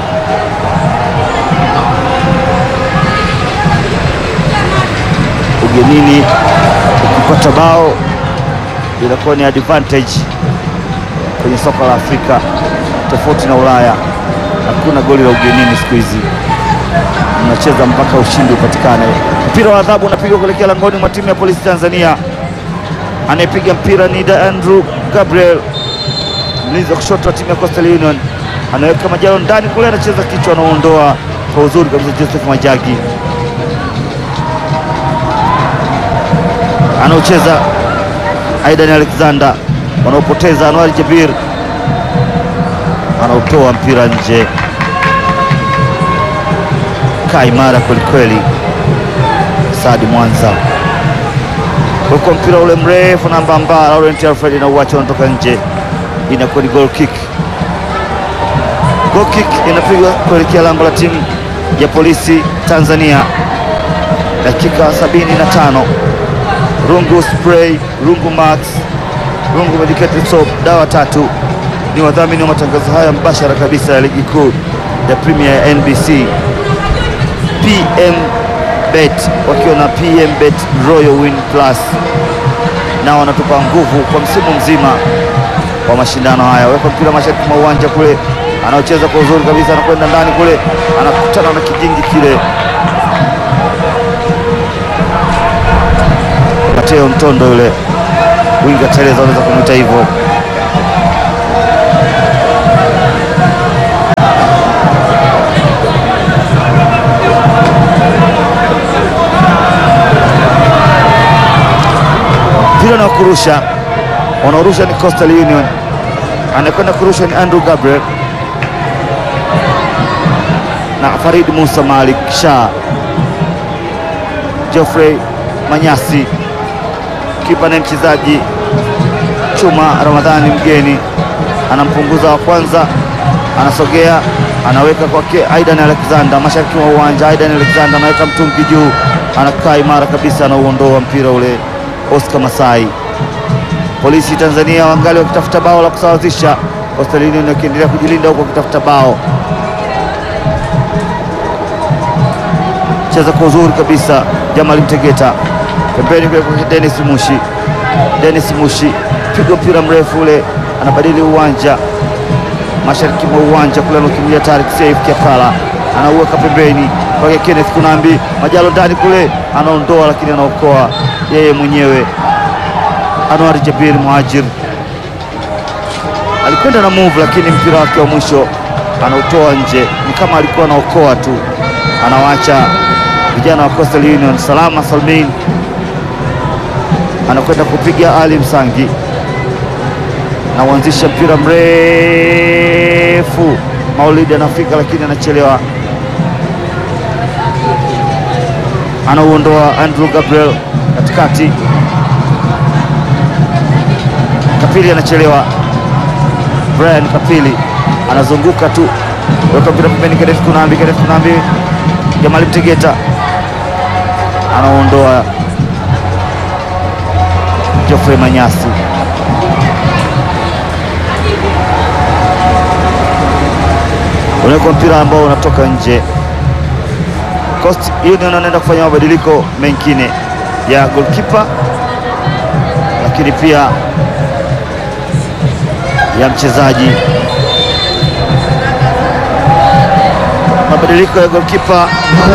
Ugenini ukipata bao inakuwa ni advantage kwenye soka la Afrika, tofauti na Ulaya. Hakuna goli la ugenini siku hizi unacheza mpaka ushindi upatikane. Mpira wa adhabu unapigwa kuelekea langoni mwa timu ya polisi Tanzania. Anayepiga mpira ni Andrew Gabriel, mlinzi wa kushoto wa timu ya Coastal Union, anaweka majalo ndani kule, anacheza kichwa, anaondoa kwa uzuri kabisa. Joseph Majagi anaocheza Aidan Alexander, wanaopoteza Anwar Jabir, anaotoa mpira nje imara kwelikweli. Saadi Mwanza huko mpira ule mrefu na mbamba, Laurent Alfred na uwacha unatoka nje, inakuwa ni goal kick. Goal kick inapigwa kuelekea lango la timu ya polisi Tanzania, dakika 75. Rungu spray, Rungu max, Rungu medicated soap, dawa tatu ni wadhamini wa matangazo haya mbashara kabisa ya ligi kuu ya Premier ya NBC. PM Bet wakiwa na PM Bet Royal Win Plus nao wanatupa nguvu kwa msimu mzima wa mashindano haya. Weka mpira mashariki mwa uwanja kule, anaocheza kwa uzuri kabisa, anakwenda ndani kule, anakutana na kijingi kile. Mateo Mtondo yule winga Tereza, unaweza kumwita hivyo, wa kurusha, wanaorusha ni Coastal Union, anakwenda kurusha ni Andrew Gabriel na Farid Musa Malik Shah, Geoffrey Manyasi, kipa na mchezaji Chuma Ramadhani mgeni anampunguza wa kwanza, anasogea anaweka kwake Aidan Alexander mashariki mwa uwanja. Aidan Alexander anaweka mtungi juu, anakaa imara kabisa, anauondoa mpira ule. Oscar Masai. Polisi Tanzania wangali wakitafuta bao la kusawazisha, Coastal Union wakiendelea kujilinda huko wakitafuta bao. Cheza kwa uzuri kabisa, Jamal Mtegeta pembeni kule kwa Dennis Mushi. Dennis Mushi piga mpira mrefu ule, anabadili uwanja mashariki mwa uwanja kule, anakimbilia Tariq Saif Kiakala, anauweka pembeni kwake Kenneth Kunambi, Majalo ndani kule, anaondoa lakini anaokoa yeye mwenyewe. Anwar Jabir Muhajir alikwenda na move, lakini mpira wake wa mwisho anautoa nje, ni kama alikuwa anaokoa tu, anawacha vijana wa Coastal Union salama salmin. Anakwenda kupiga Ali Msangi na uanzisha mpira mrefu. Maulidi anafika lakini anachelewa, anauondoa Andrew Gabriel katikati. Kapili anachelewa, Brian Kapili anazunguka tu, weka mpira pembeni. Kenneth Kunambi, Kenneth Kunambi, Jamali Mtegeta anaondoa Geoffrey Manyasi. Unawekwa mpira ambao unatoka nje. Coast Union anaenda kufanya mabadiliko mengine ya goalkeeper, lakini pia ya mchezaji. Mabadiliko ya goalkeeper,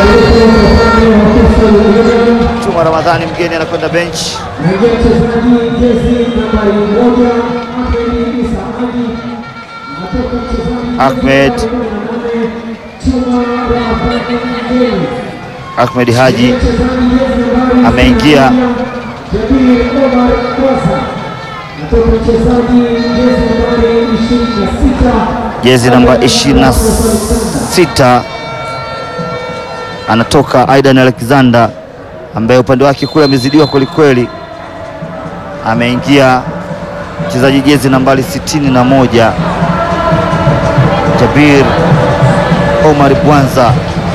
Chuma Ramadhani mgeni anakwenda bench. Naingia mchezaji jezi nambari moja Ahmed Isa Haji, anatoka mchezaji Ahmed. Chuma Ramadhani Mgeni. Ahmed Haji Mchezaji jezi nambari ameingia Jabir Omar Kwasa, anatoka mchezaji jezi nambari ishirini na sita jezi namba 26 anatoka Aidan Alexander ambaye upande wake kule amezidiwa kwelikweli. Ameingia mchezaji jezi nambari 61 Jabir Omar Bwanza.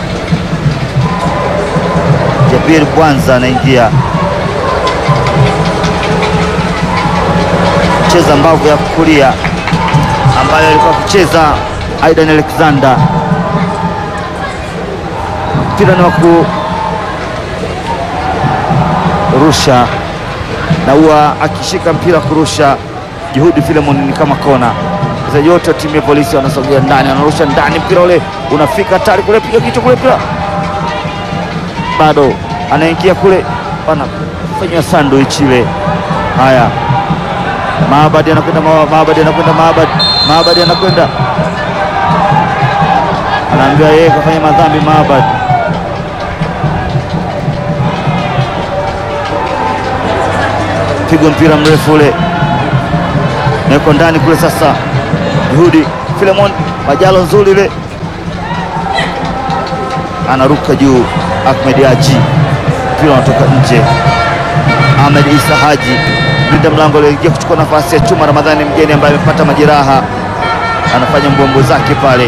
Jabir Bwanza anaingia cheza mbavu ya kulia ambayo alikuwa akicheza Aidan Alexander. Mpira ni wa kurusha na huwa akishika mpira kurusha, Juhudi Filemon ni kama kona. Wachezaji wote wa timu ya polisi wanasogea ndani, wanarusha ndani, mpira ule unafika tari kule, piga kichwa kule, mpira bado anaingia kule, wanafanya sandwich ile. Haya, Maabadi anakwenda Ma- Maabadi anakwenda Maabadi Maabadi anakwenda anaambiwa yeye kafanya madhambi Maabadi. Pigwa mpira mrefu ule naweko ndani kule. Sasa Juhudi Filemon Majalo nzuri ile, anaruka juu. Ahmed Haji, mpira unatoka nje. Ahmed Isa Haji mlinda mlango aliyeingia kuchukua nafasi ya Chuma Ramadhani mgeni ambaye amepata majeraha, anafanya mbombo zake pale,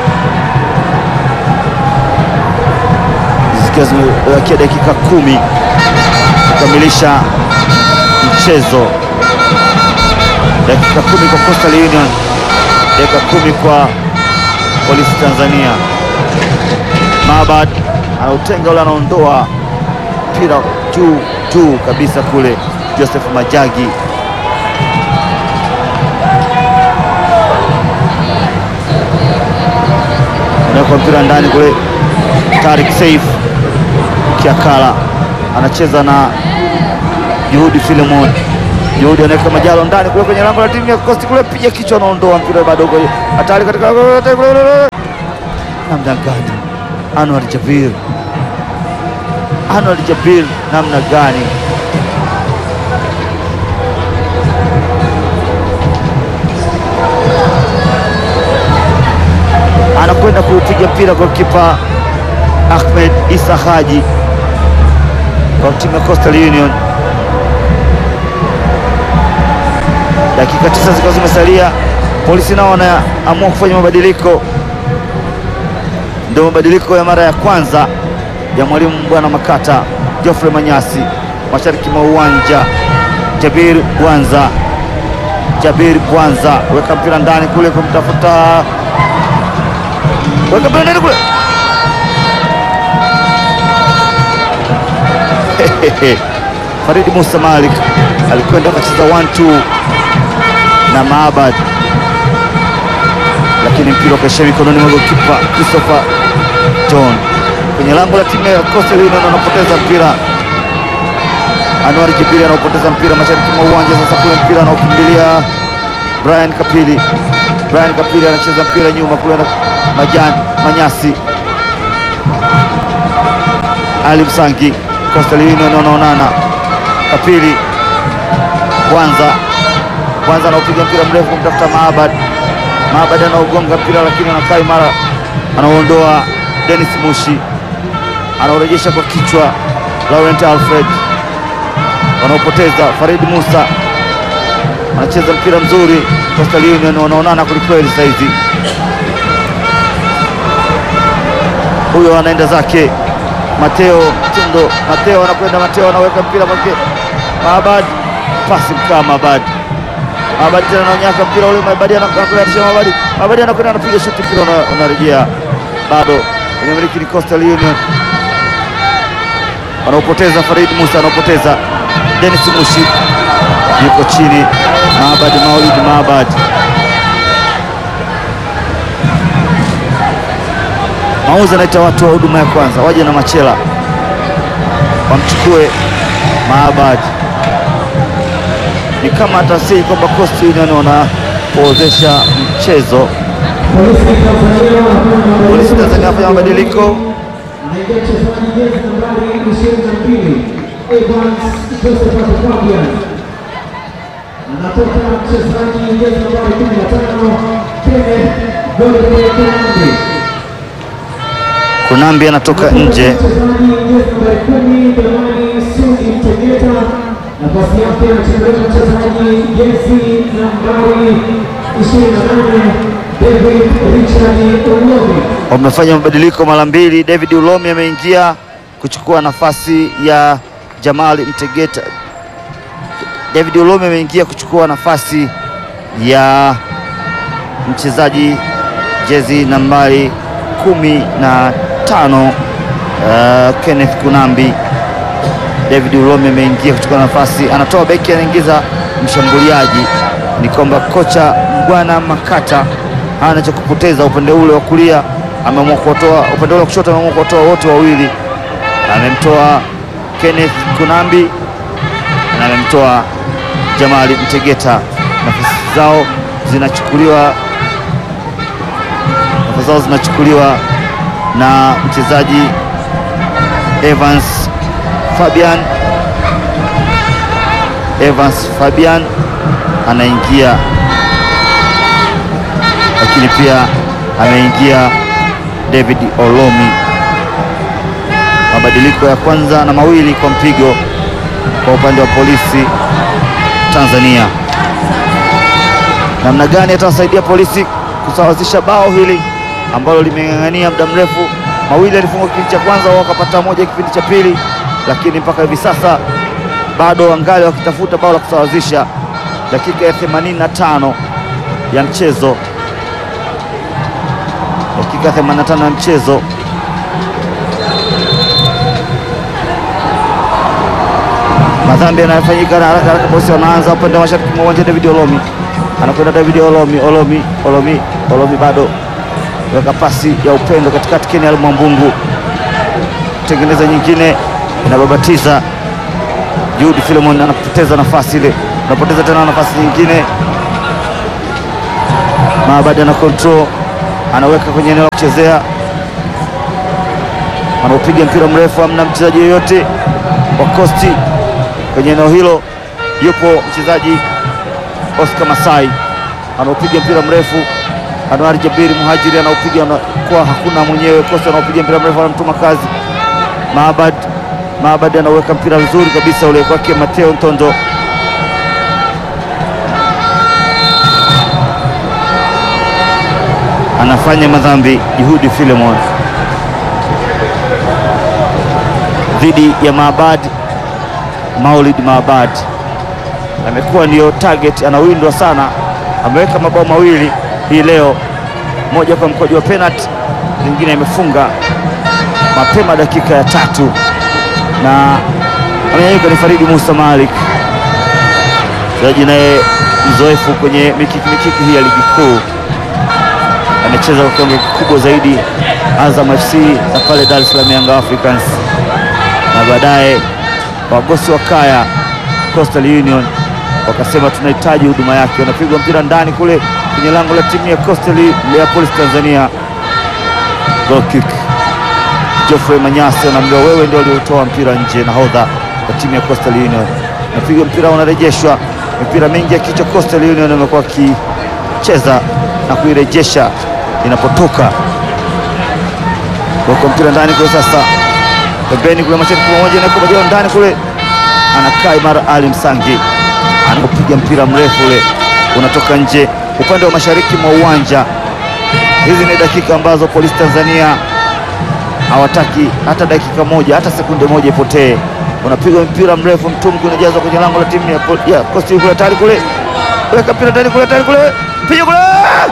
zikiwa zimebakia dakika kumi kukamilisha mchezo. Dakika kumi kwa Coastal Union, dakika kumi kwa Polisi Tanzania. Maabad anautenga ule, anaondoa mpira juu juu kabisa kule Joseph Majagi anaweka mpira ndani kule. Tariq Saif Kiakala anacheza na Juhudi Filemon. Juhudi anaweka Majalo ndani kule kwenye lango la timu ya Coast kule, piga kichwa, anaondoa mpira bado uko hatari katika namna gani? Anwar Jabir, Anwar Jabir namna gani? anapiga mpira golikipa Ahmed Isa Haji kwa timu ya Coastal Union. Dakika tisa zikiwa zimesalia, polisi nao wanaamua kufanya mabadiliko. Ndio mabadiliko ya mara ya kwanza ya mwalimu bwana Makata Geoffrey Manyasi, mashariki mwa uwanja. Jabir Bwanza, Jabir Bwanza weka mpira ndani kule kumtafuta, weka mpira ndani kule Faridi Musa Malik alikwenda akacheza 1-2 na Maabad, lakini mpira ukaishia mikononi mwa golikipa Christopher John kwenye lango la timu ya Coastal Union. Anapoteza mpira Anwar Jibiri anaopoteza mpira mashariki mwa uwanja. Sasa kule mpira anaokimbilia Brian Kapili, Brian Kapili anacheza mpira nyuma kule na Majan Manyasi Ali Msangi Coastal Union wanaonana. Kapili kwanza kwanza anaopiga mpira mrefu kumtafuta Maabad. Maabad anaogonga mpira lakini anakaa imara, anaondoa Dennis Mushi, anaorejesha kwa kichwa Laurent Alfred, wanaopoteza Farid Musa anacheza mpira mzuri. Coastal Union wanaonana kwelikweli saizi. Huyo anaenda zake Mateo Tundo, Mateo anakwenda, Mateo anaweka mpira kwake Maabad, pasi mkaa Maabad, Maabad tena anaonyaka mpira ule, Maabad anakwenda, Maabad, Maabad anakwenda, anapiga shuti, mpira unarejea bado kwenye miliki ni Coastal Union, wanaopoteza Farid Musa, anaopoteza Dennis Mushi, yuko chini Maabad, Maulid Maabad Mauzi anaita watu wa huduma ya kwanza waje na machela wamchukue Maabad. Ni kama atasii kwamba Coastal Union wanapoozesha mchezo. Polisi Tanzania afanya mabadiliko. Anaingia mchezaji jezi nambari 22 Evans Josephat Fabian. Anatoka mchezaji jezi nambari 15 Kenneth Godfrey Kunambi. Kunambi anatoka nje. Mchezaji jezi nambari 10 Damani Sudi Mtegeta. Nafasi yake anachezea mchezaji jezi nambari 28 David Richard Olomi. Wamefanya mabadiliko mara mbili. David Ulomi ameingia kuchukua nafasi ya Jamali Mtegeta. David Ulomi ameingia kuchukua nafasi ya mchezaji jezi nambari kumi na tano uh, Kenneth Kunambi. David Ulomi ameingia kuchukua nafasi, anatoa beki, anaingiza mshambuliaji. Ni kwamba kocha Mbwana Makata hana cha kupoteza. Upande ule wa kulia ameamua kuwatoa, upande ule wa kushoto ameamua kuwatoa wote wawili. Amemtoa Kenneth Kunambi na amemtoa Jamali Mtegeta. Nafasi zao zinachukuliwa nafasi zao zinachukuliwa na mchezaji Evans Fabian. Evans Fabian anaingia, lakini pia ameingia David Olomi. Mabadiliko ya kwanza na mawili kwa mpigo kwa upande wa polisi Tanzania. Namna gani atawasaidia polisi kusawazisha bao hili ambalo limeng'ang'ania muda mrefu? Mawili alifungwa kipindi cha kwanza, wao wakapata moja kipindi cha pili, lakini mpaka hivi sasa bado wangali wakitafuta bao la kusawazisha. Dakika ya 85 ya mchezo, dakika ya 85 ya mchezo. Madhambi yanayofanyika na haraka haraka, polisi wanaanza upande wa mashariki mwa uwanja. David Olomi anakwenda, David Olomi, Olomi, Olomi, Olomi bado weka pasi ya upendo katikati, Kenial Mwambungu tengeneza nyingine, inababatiza Jude Philemon anapoteza nafasi ile, anapoteza tena nafasi nyingine. Maabadi ana control, anaweka kwenye eneo la kuchezea, anaopiga mpira mrefu, amna mchezaji yoyote wa Coast kwenye eneo hilo. Yupo mchezaji Oscar Masai anaopiga mpira mrefu, Anwar Jabiri Muhajiri anaupiga kwa hakuna mwenyewe, kosa anaupiga mpira mrefu, anamtuma kazi Maabad. Maabad anauweka mpira vizuri kabisa ule kwake Mateo Ntondo anafanya madhambi Juhudi Filemon dhidi ya Maabad. Maulid Maabad amekuwa ndiyo target, anawindwa sana. Ameweka mabao mawili hii leo, moja kwa mkojo wa penalty, lingine amefunga mapema dakika ya tatu, na amenyanyuka ni Faridi Musa Malik, mchezaji naye mzoefu kwenye mikiki mikiki hii ya ligi kuu amecheza kwa kiwango kikubwa zaidi Azam FC na pale Dar es Salaam Young Africans, na baadaye wagosi wa kaya Coastal Union wakasema tunahitaji huduma yake. Wanapigwa mpira ndani kule kwenye lango la timu ya Coastal ya Police Tanzania, goal kick. Geoffrey Manyasi anaambiwa wewe ndio uliotoa mpira nje, nahodha wa timu ya Coastal Union. Napigwa mpira unarejeshwa, mipira mingi ya kichwa Coastal Union amekuwa akicheza na kuirejesha inapotoka wako mpira ndani kule, sasa pembeni kule mashariki pamoja na kubadiwa ndani kule, anakaa imara Ali Msangi anapiga mpira mrefu ule unatoka nje upande wa mashariki mwa uwanja. Hizi ni dakika ambazo Polisi Tanzania hawataki hata dakika moja hata sekunde moja ipotee. Unapigwa mpira mrefu, mtumki unajazwa kwenye lango la timu ya, ya Coastal kule, tayari kule, weka mpira ndani kule, tayari kule, piga kule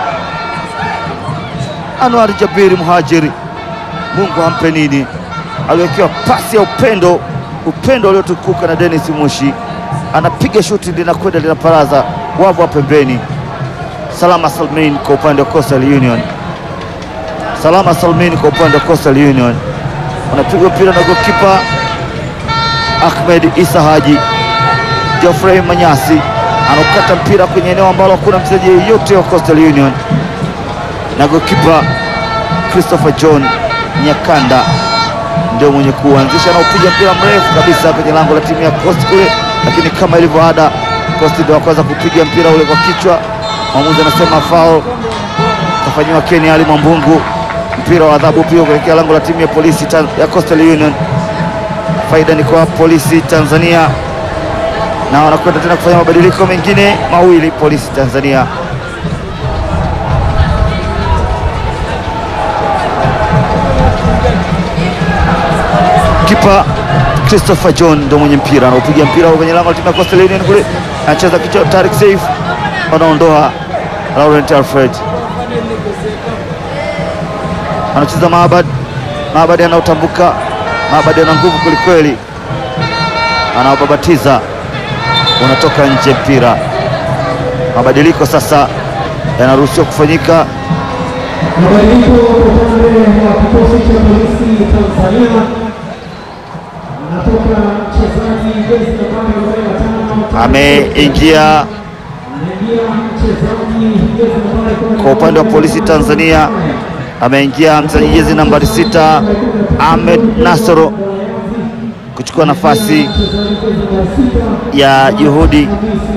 Anwar Jabiri Muhajiri, Mungu ampe nini, aliwekewa pasi ya upendo, upendo uliotukuka na Dennis Mushi, anapiga shuti linakwenda linaparaza wavu wa pembeni. Salama Salmin kwa upande wa Coastal Union, Salama Salmin kwa upande wa Coastal Union, unapigwa mpira na gokipa Ahmed Isa Haji. Geoffrey Manyasi anaukata mpira kwenye eneo ambalo hakuna mchezaji yeyote wa Coastal Union na gokipa Christopher John Nyakanda ndio mwenye kuanzisha na upiga mpira mrefu kabisa kwenye lango la timu ya Coast kule, lakini kama ilivyo ada, Coast ndio kwanza kupiga mpira ule kwa kichwa. Mwamuzi anasema foul, kafanyiwa Ken Ali Mwambungu. Mpira wa adhabu pia kuelekea lango la timu ya polisi ya Coastal Union. Faida ni kwa polisi Tanzania, na wanakwenda tena kufanya mabadiliko mengine mawili polisi Tanzania Kipa Christopher John ndo mwenye mpira anaupiga mpira kwenye lango la timu ya Coastal Union kule, anacheza kichwa. Tariq Saif anaondoa Laurent Alfred, anacheza Maabad. Maabad anaotambuka, Maabad ana nguvu kwelikweli, anaobabatiza unatoka nje mpira. Mabadiliko sasa yanaruhusiwa kufanyika. Mabadiliko kwa upande wa kikosi cha polisi Tanzania, anatoka mchezaji jezi nambari arobaini na tano Ameingia anaingia mchezaji jezi nambari kumi na kwa upande wa polisi Tanzania, ameingia mchezaji jezi nambari sita Ahmed Nasoro kuchukua nafasi ya Juhudi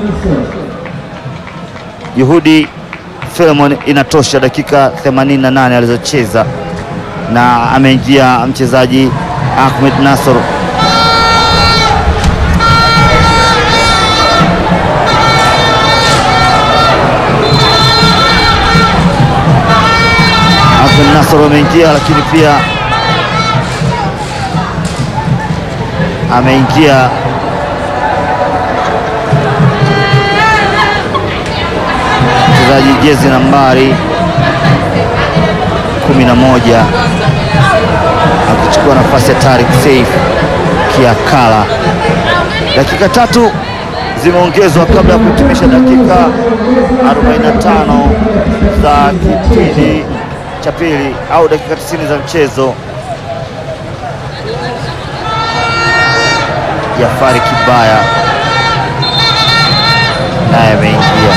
Juhudi Filemon. Inatosha dakika 88 alizocheza, na ameingia mchezaji Ahmed Nasoro. Ahmed Nasoro ameingia, lakini pia ameingia mchezaji jezi nambari 11 akichukua nafasi ya Tariq Saif Kiakala. Dakika tatu zimeongezwa kabla ya kuhitimisha dakika 45 za kipindi cha pili au dakika 90 za mchezo. Jafari Kibaya naye ameingia.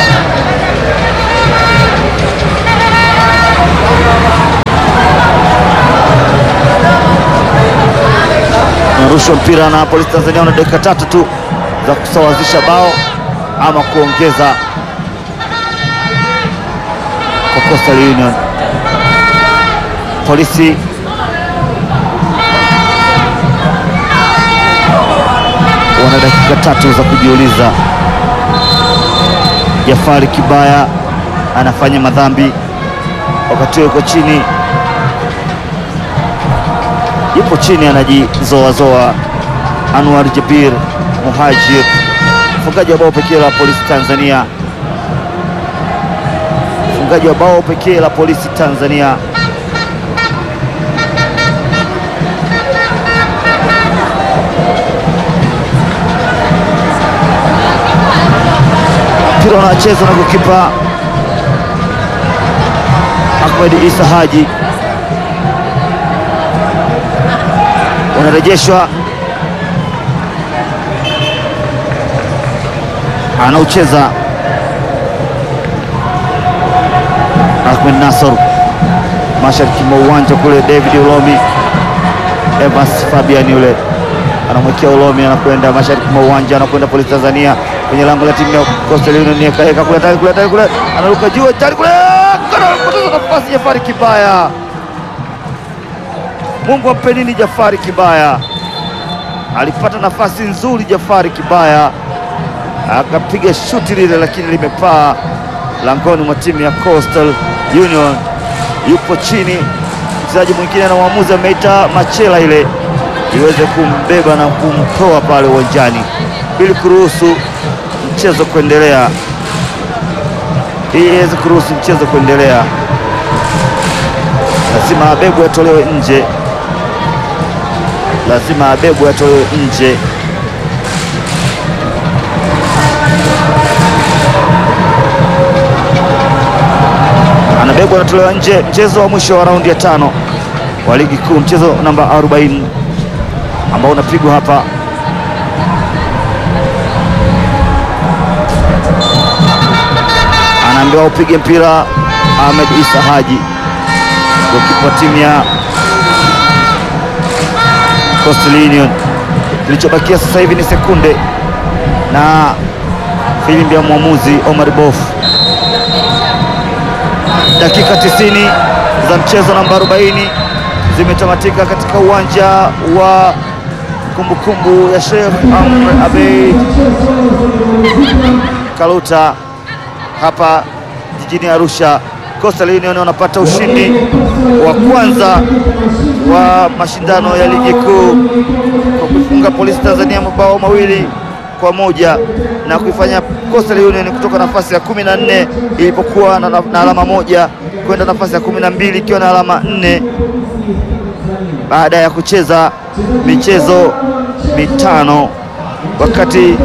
Narushwa mpira na Polisi Tanzania, una dakika tatu tu za kusawazisha bao ama kuongeza kwa Coastal Union. Polisi wana dakika tatu za kujiuliza. Jafari Kibaya anafanya madhambi wakati yuko chini, yupo chini anajizoazoa. Anwar Jabir Muhajir, mfungaji wa bao pekee la polisi Tanzania, mfungaji wa bao pekee la polisi Tanzania. Mpira unachezwa na kukipa Ahmed Isa Haji, unarejeshwa, anaucheza Ahmed Nasor mashariki mwa uwanja kule. David Ulomi, Evans Fabian yule anamwekea Ulomi, anakwenda mashariki mwa uwanja, anakwenda polisi Tanzania kwenye lango la timu ya Coastal Union, kaeka kule tayari kule tayari kule, anaruka juu tayari kule, anapoteza nafasi Jafari Kibaya. Mungu ampe nini Jafari Kibaya, alipata nafasi nzuri Jafari Kibaya akapiga shuti lile, lakini limepaa langoni mwa timu ya Coastal Union. Yupo chini mchezaji mwingine na mwamuzi ameita machela ile iweze kumbeba na kumtoa pale uwanjani ili kuruhusu mchezo kuendelea, ili iweze kuruhusu mchezo kuendelea. Lazima abebwe atolewe nje, lazima abebwe atolewe nje. Anabebwa anatolewa nje. Mchezo wa mwisho wa raundi ya tano wa ligi kuu, mchezo namba 40 ambao unapigwa hapa anaambiwa upige mpira Ahmed Isa Haji, gokipa timu ya Coastal Union. Kilichobakia sasa hivi ni sekunde na filimbi ya mwamuzi Omar Bof. Dakika 90 za mchezo namba 40 zimetamatika katika uwanja wa kumbukumbu ya Sheikh Amr Abeid Kaluta hapa jijini Arusha. Coastal Union wanapata ushindi wa kwanza wa mashindano ya ligi kuu kwa kuifunga Polisi Tanzania mabao mawili kwa moja na kuifanya Coastal Union kutoka nafasi ya kumi na nne ilipokuwa na, na alama moja kwenda nafasi ya kumi na mbili ikiwa na alama nne baada ya kucheza michezo mitano wakati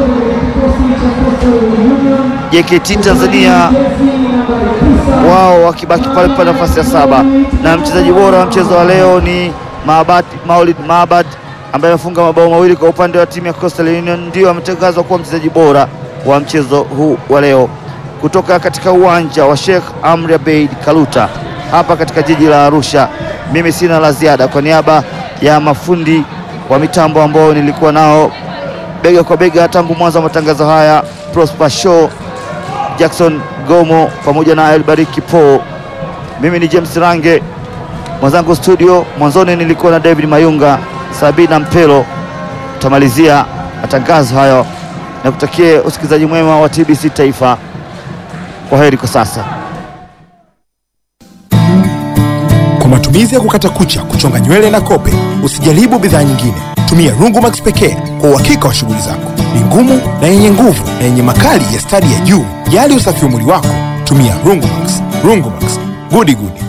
JKT Tanzania wao wakibaki pale pale nafasi ya saba, na mchezaji bora wa mchezo wa leo ni Maabad, Maulid Maabad ambaye amefunga mabao mawili kwa upande wa timu ya Coastal Union, ndio ametangazwa kuwa mchezaji bora wa mchezo huu wa leo kutoka katika uwanja wa Sheikh Amri Abeid Kaluta hapa katika jiji la Arusha. Mimi sina la ziada, kwa niaba ya mafundi wa mitambo ambao nilikuwa nao bega kwa bega tangu mwanzo wa matangazo haya, Prosper Show, Jackson Gomo pamoja na Elbariki Po. Mimi ni James Range, mwenzangu studio. Mwanzoni nilikuwa na David Mayunga, Sabina Mpelo. Tutamalizia matangazo hayo na kutakie usikilizaji mwema wa TBC Taifa. Kwa heri kwa sasa. Kwa matumizi ya kukata kucha, kuchonga nywele na kope, usijaribu bidhaa nyingine. Tumia Rungumax pekee kwa uhakika wa shughuli zako. Ni ngumu na yenye nguvu na yenye makali ya stadi ya juu. Jali usafi wa mwili wako, tumia Rungumax. Rungumax, gudi gudi.